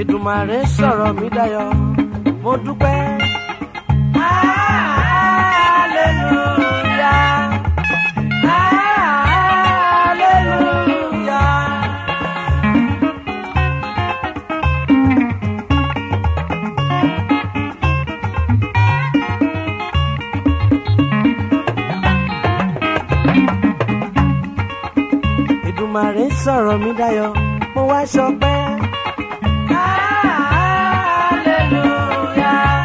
Èdùmàrè sọ̀rọ̀ mi dayọ̀ mo dúpẹ́. Hallelujah. Hallelujah. Èdùmàrè sọ̀rọ̀ mi dayọ̀ mo wá ṣọpẹ́. Hallelujah.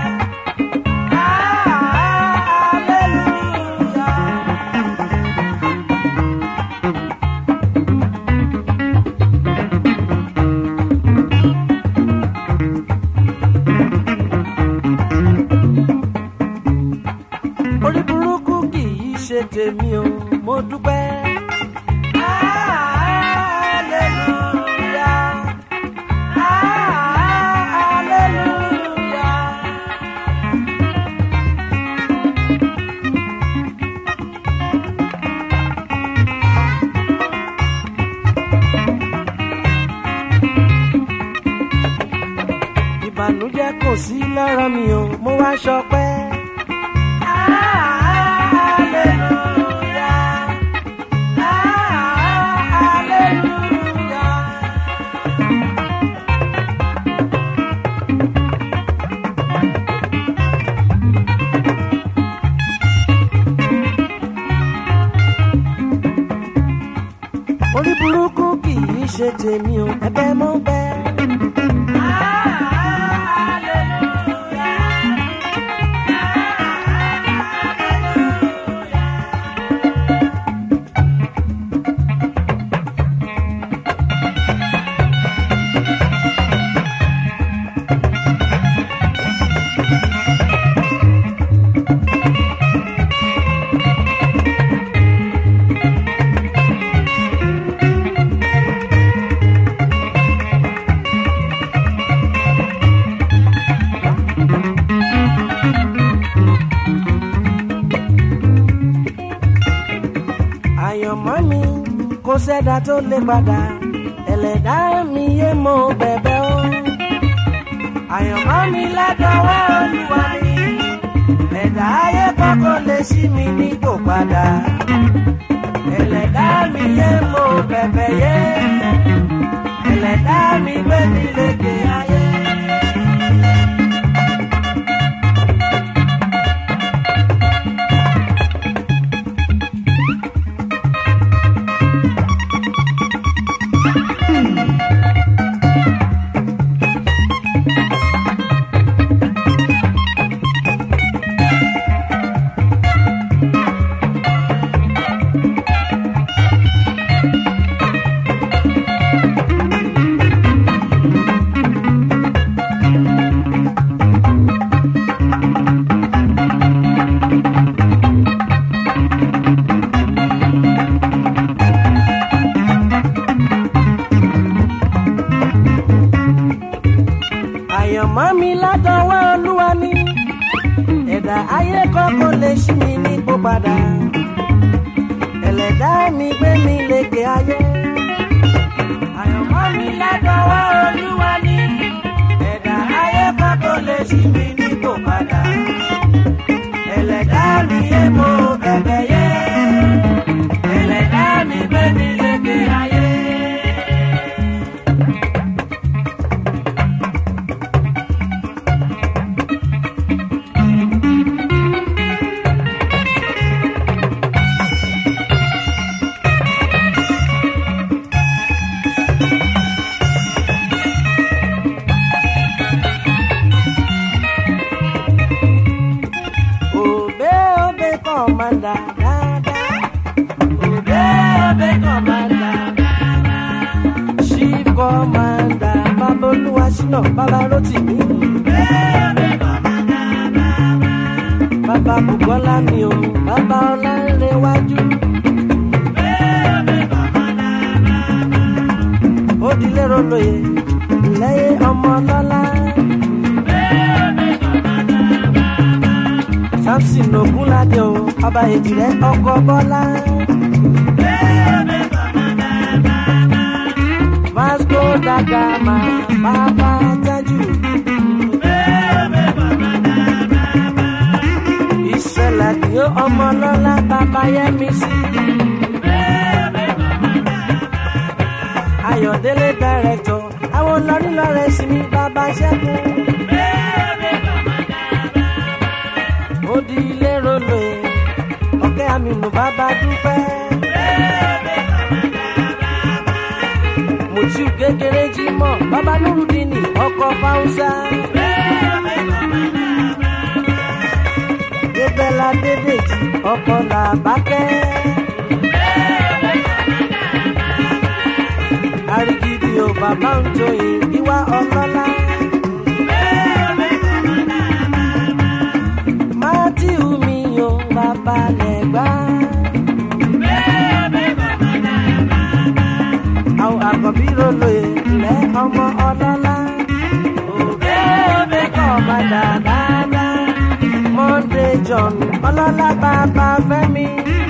Hallelujah. orí burúkú kì í ṣe tèmi o mo dúpẹ́. Hallelujah. Hallelujah. ìbànújẹ́ kò sí lára mi o mo wá ṣọpẹ́. Hallelujah. Hallelujah. orí burúkú kì í ṣe tèmi o ẹ̀bẹ̀ mo bẹ̀. àyànmọ́ mi kò sẹ́dá tó lè padà ẹlẹ́dá mi yé mo bẹ̀bẹ̀ o. àyànmọ́ mi ládọ́wọ́ olúwa mi ẹ̀dá ayé kọ́kọ́ lè ṣí mi nípò padà ẹlẹ́dá mi yé mo bẹ̀bẹ̀ yé ẹlẹ́dá mi gbé mi lékè ayé. àyànmọ́ mi látọwọ́ olúwa ni ẹ̀dá ayé kọ́kọ́ lè ṣí mi nípò padà ẹlẹ́dá mi gbé mi lékè ayé. àyànmọ́ mi látọwọ́ olúwa ni ẹ̀dá ayé kọ́kọ́ lè ṣí mi nípò padà ẹlẹ́dá mi yé mo bẹ̀bẹ̀ yé ẹlẹ́dá mi gbé mi lékè ayé. Obe obe commander dada. Obe obe commander dada. Chief commander Babolúwa Ṣínà Bàbá Rótìmí. Obe obe commander dada. Bàbá Bùkọ́lá mi o, bàbá Ọlánrewájú. Obe obe commander dada. Ó dilé rolóye, lẹ́yìn ọmọ lọ́lá. samson ogunlade o ọba èjìrẹ ọkọ bọlá. vasco tó dàgbà máa bàbá tájú. ìṣẹ̀lẹ̀ ni ó ọmọ lọ́la bàbá yẹmi sí. ayọ̀délé dàrẹ́tọ̀ àwọn lọ́rílọ́rẹ́ sí ní bàbá ṣẹ́gun. ó di ilé rolo ẹ̀ ọ̀kẹ́ àmìnú bàbá dúpẹ́. mùtíù kékeré jí mọ́ bàbá nurudini ọkọ̀ fáwùsà. débẹ́lá dédèjì ọkọ̀ làbákẹ́. àrígidì ò bàbá ń joyè ìwà ọlọ́lá. mátíù mi ò bàbá lẹ́gbà. àwọn àkọ́bí rolo ilẹ̀ ọmọ ọlọ́lá. òbẹ́ òbẹ́ kọ́ ọmọ dáadáa. monday john ọlọ́lá bàbá fẹ́mi.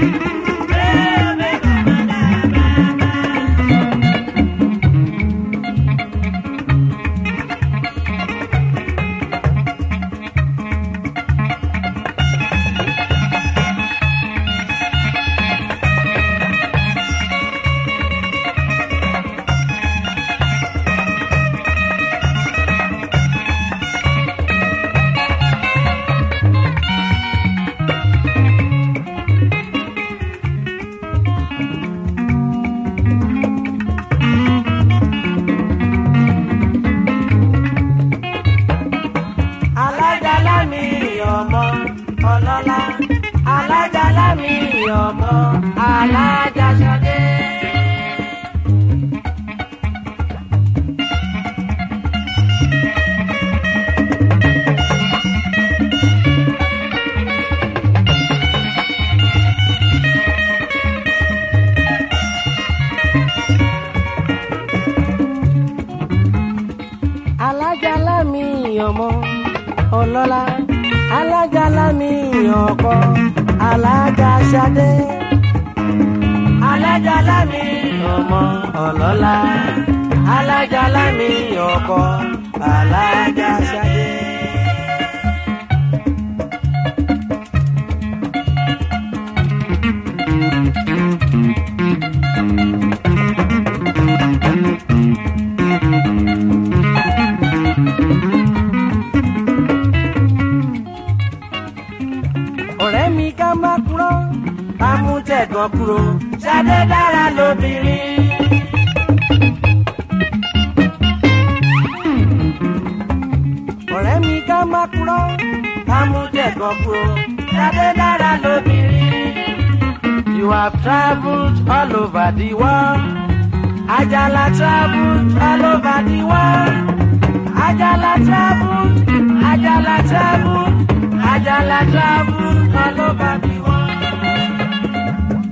alájálá mi ọmọ ọlọ́lá alájálá mi ọmọ alájàṣadé. alájálá mi ọmọ ọlọ́lá alájálá mi ọkọ alájàṣadé. alájálá mi ọmọ ọlọ́lá alájálá mi ọkọ alájàṣadé. ọ̀rẹ́ mi ká má kúrò ká mú tẹ̀gàn kúrò ṣadé dára lóbìnrin. ọ̀rẹ́ mi ká má kúrò ká mú tẹ̀gàn kúrò ṣadé dára lóbìnrin. You have travelled all over the world. Ajala travelled all over the world. Ajala travelled, Ajala travelled, Ajala travelled all over the world.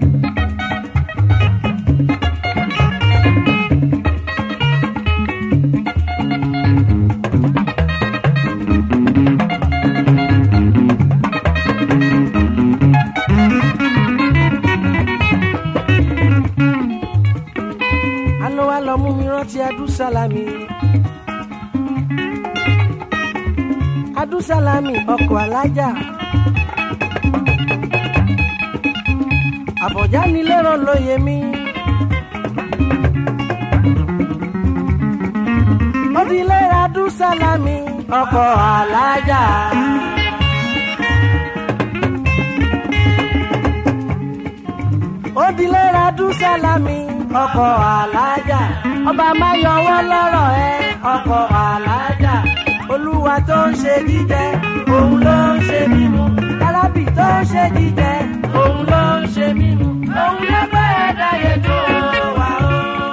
Àná wa lọ mú mi rántí Adúsálámì. Adúsálámì ọkọ̀ alájà. Àbọ̀já ni lérò lóye mi. Ó di lérò Adúsálámì ọkọ̀ alájà. Ó di lérò Adúsálámì ọkọ̀ alájà. Ọba máa yọwọ́ lọ́rọ̀ ẹ ọkọ̀ alájà. Olúwa tó ń ṣe jíjẹ, òun ló ń ṣe mímu. Arábì tó ń ṣe jíjẹ, òun ló ń ṣe mímu. Òun ló bá ẹ̀dá yẹn tó wà ó.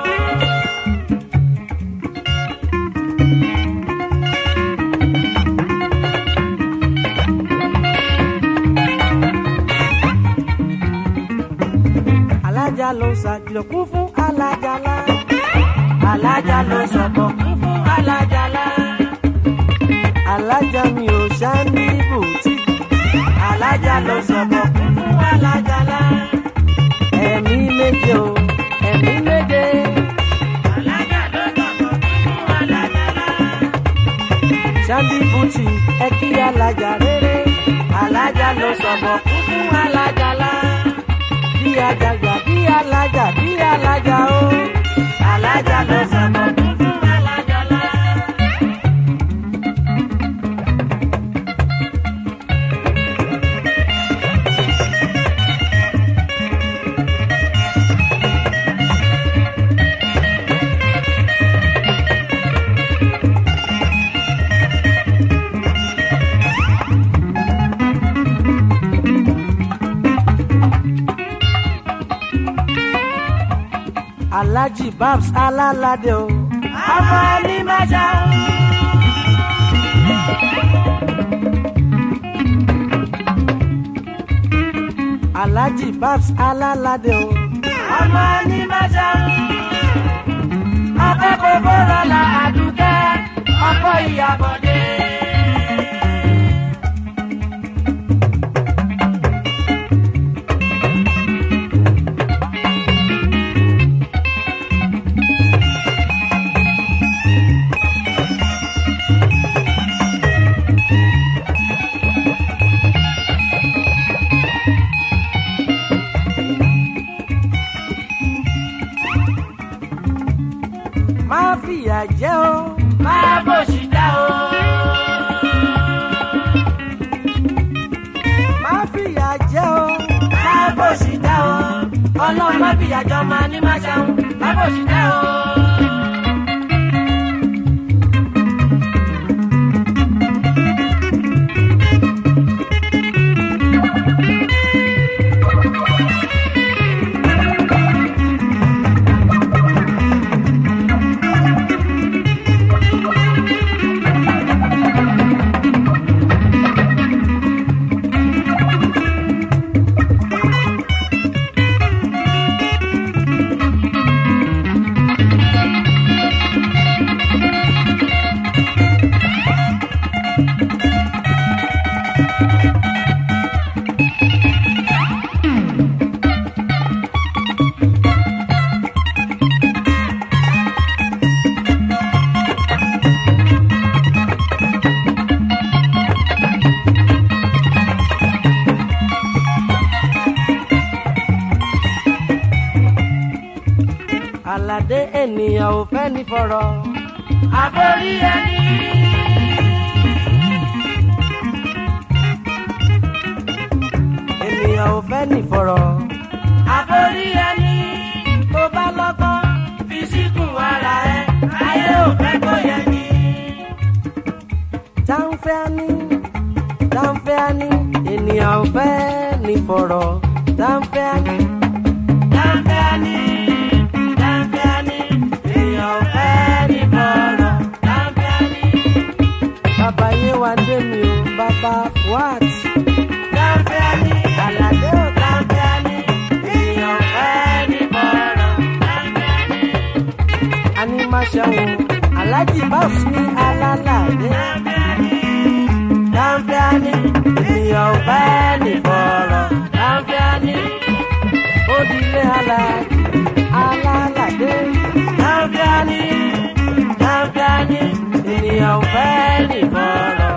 alájà ló ṣàkìlọ̀ kún fún alájàlá alájà ló sọ̀bọ̀ kún fún alájàlá alájà mi ò ṣá ní bùtì alájà ló sọ̀bọ̀ kún fún alájàlá ẹ̀mí méje o ẹ̀mí méje alájà ló sọ̀bọ̀ sandy buti ẹ kí alájà rere alájà ló sọ̀bọ̀ kú fún alájà lá bí ajagbà bí alájà bí alájà o alájà ló sọ̀bọ̀ kú fún alájà lá. alhaji babs alalade o ọmọ ẹni mẹta. alhaji babs alalade o ọmọ ẹni mẹta. akẹ́kọ̀ọ́ bọ́lá la àdúkẹ́ ọkọ̀ ìyàbọ̀dé. má fìyà jẹ o má bòṣì dá o. má fìyà jẹ o má bòṣì dá o. ọlọ́run má fìyà jọ máa ní má ṣàwọn má bòṣì dá o. aládé ènìyàn ò fẹ́ ní fọ̀rọ̀. àforí ẹni. ènìyàn ò fẹ́ ní fọ̀rọ̀. àforí ẹni. tó bá lọ́gbọ́n fi síkùn ara ẹ ayé ò fẹ́ kó yẹ ni. táǹfẹ́ ni táǹfẹ́ ni ènìyàn ò fẹ́ ní fọ̀rọ̀. táǹfẹ́ ni táǹfẹ́ ni táǹfẹ́ni èèyàn fẹ́ ní bọ̀rọ̀ táǹfẹ́ni. bàbá yé wa dé mi o bàbá what. táǹfẹ́ni àlàdé ò táǹfẹ́ni èèyàn fẹ́ ní bọ̀rọ̀ táǹfẹ́ni. a ní má ṣẹ́wọ̀n aláàjì báwùs ní alálàdé. táǹfẹ́ni táǹfẹ́ni èèyàn fẹ́ ní bọ̀rọ̀ táǹfẹ́ni. ó dilé aláàjì alálàdé. Láńfíàní, láńfíàní, ènìyàn ò fẹ́ nìbọ̀rọ̀.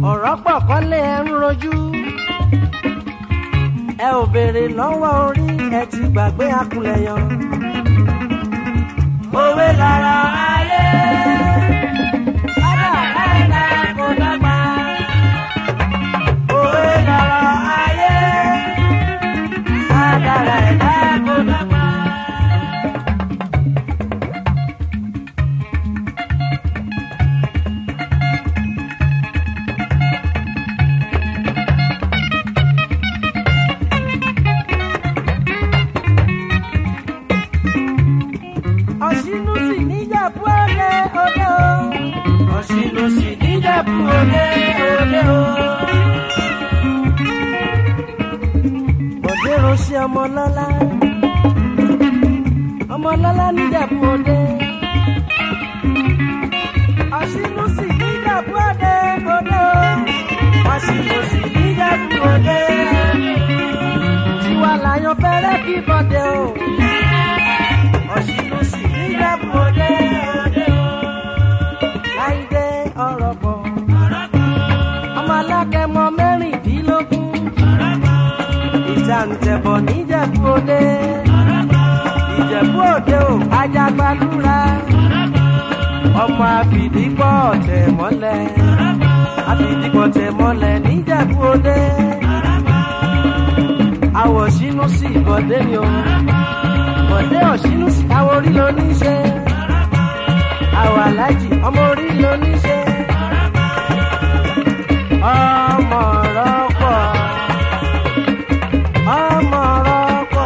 ọ̀rọ̀ pọ̀ kọ́lé ẹ ń rojú ẹ ò béèrè lọ́wọ́ orí ẹ ti gbàgbé akulẹ̀yọ. òwe lára ayé bàbá ẹ̀dá kò dọ́gba. òwe lára ayé bàbá ẹ̀dá kò dọ́gba. ọ̀ṣínú sì níjàpú òde òde o. ọ̀ṣínú sì níjàpú òde òde o. bọ̀dé ránṣẹ́ ọmọlọ́lá ọmọlọ́lá níjàpú òde. ọ̀ṣínú sì níjàpú òde òde o. ọ̀ṣínú sì níjàpú òde. tiwa làyàn fẹ́rẹ́ kí bọ́dé o ọ̀ṣìnú sì níjàpọ̀ òde òde o. láìdé ọ̀rọ̀ pọ̀. ọmọ alákẹ́mọ mẹ́rìndínlógún. ìjàǹtẹ̀bọ̀ níjẹ̀bú òde. ìjẹ̀bú òde o ajagbalúra. ọmọ àfìdípọ̀ tẹ̀ mọ́lẹ̀. àfìdípọ̀ tẹ̀ mọ́lẹ̀ níjẹ̀bú òde. àwọ̀ ṣínú sí ìbọ̀dé ni o bọ̀dé ọ̀ṣínú sí àwọn orí ló ní ṣe. àwọ̀ alájì ọmọ orí ló ní ṣe. ọmọ rọ́pọ̀ ọmọ rọ́pọ̀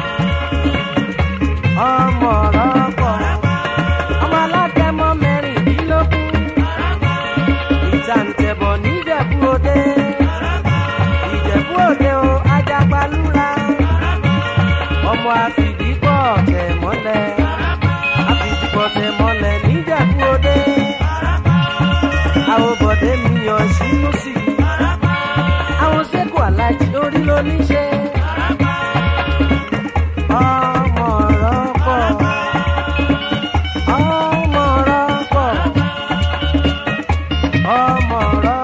ọmọ rọ́pọ̀ ọmọ alágẹmọ mẹ́rìndínlógún. ìtàǹtẹ̀bọ̀ níjẹ̀bú òde ìjẹ̀bú òde o ajagbalúra ọmọ àfìdípọ̀ tẹ̀ mọ́lẹ̀ àfìdípọ̀ tẹ̀ mọ́lẹ̀ níjẹ̀bú òde àwọn bọ̀dé mi yàn sínú sí i àwọn sẹ́kù alájí orí ló ní ṣe. ọmọ rọ́pọ̀ ọmọ rọ́pọ̀ ọmọ rọ́pọ̀.